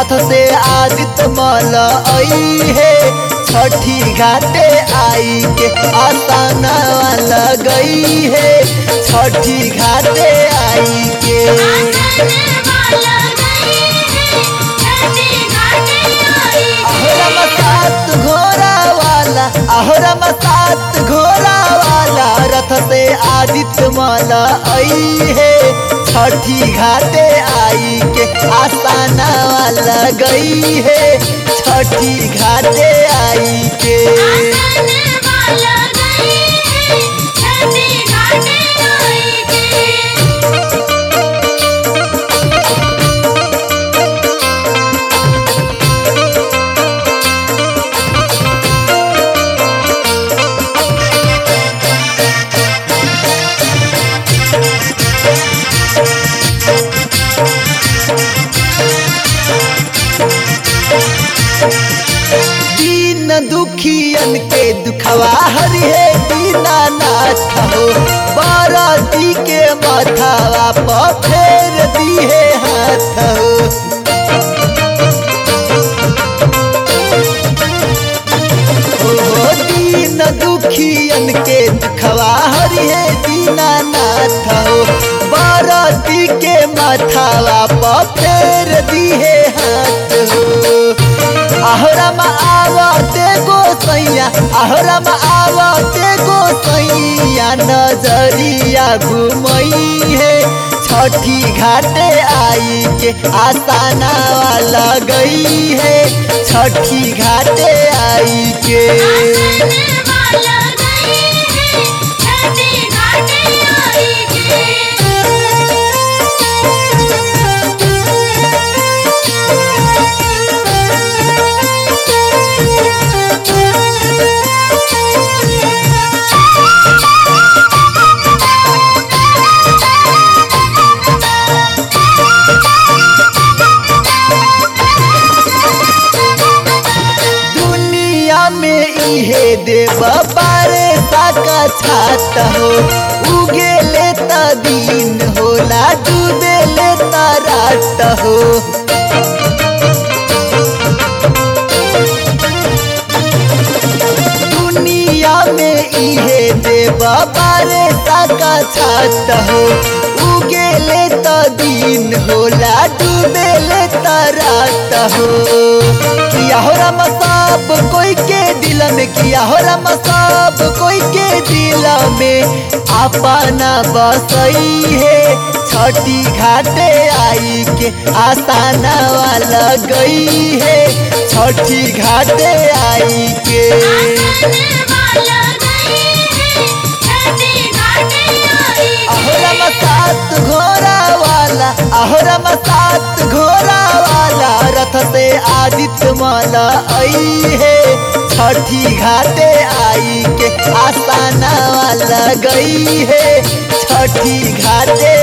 रथ से आदित्य मल आई है छठी घाटे आई के आसाना लगई है छठी घाटे आई के अहोरम सात घोड़ा वाला अहोरम सात घोड़ा वाला रथ से आदित्य माला आई है छठी घाटे आई के आसाना वाला गई है छठी घाटे आई के दीन दुखियन के दुखवा हरि है दीनानाथ हो बाराती के माथावा पर फेर दी है हाथ हो ओ दीन दुखियन के दुखवा हरि है दीनानाथ हो बाराती के माथावा पर फेर दी है हाथ हो अहरम आवते गोसैया अहरम आवते गोसैया नजरिया घुमई है छठी घाटे आई के आसाना वाला गई है छठी घाटे आई के दुनिया में इहे देव बारे साका छात हो उगे लेता दिन होला डूबे लेता रात हो दुनिया में इहे देव बारे साका छात हो उगे लेता दिन होला डूबे लेता रात हो किया हो रम सब कोई के दिल में किया हो रम सब कोई के दिल में अपना बसई है छठी घाटे आई के आसाना वाला गई है छठी घाटे आई के अहोरम सात घोड़ा वाला अहोरम सात घोड़ा वाला रथ से आदित्य माला आई है छठी घाटे आई के आसाना वाला गई है छठी घाटे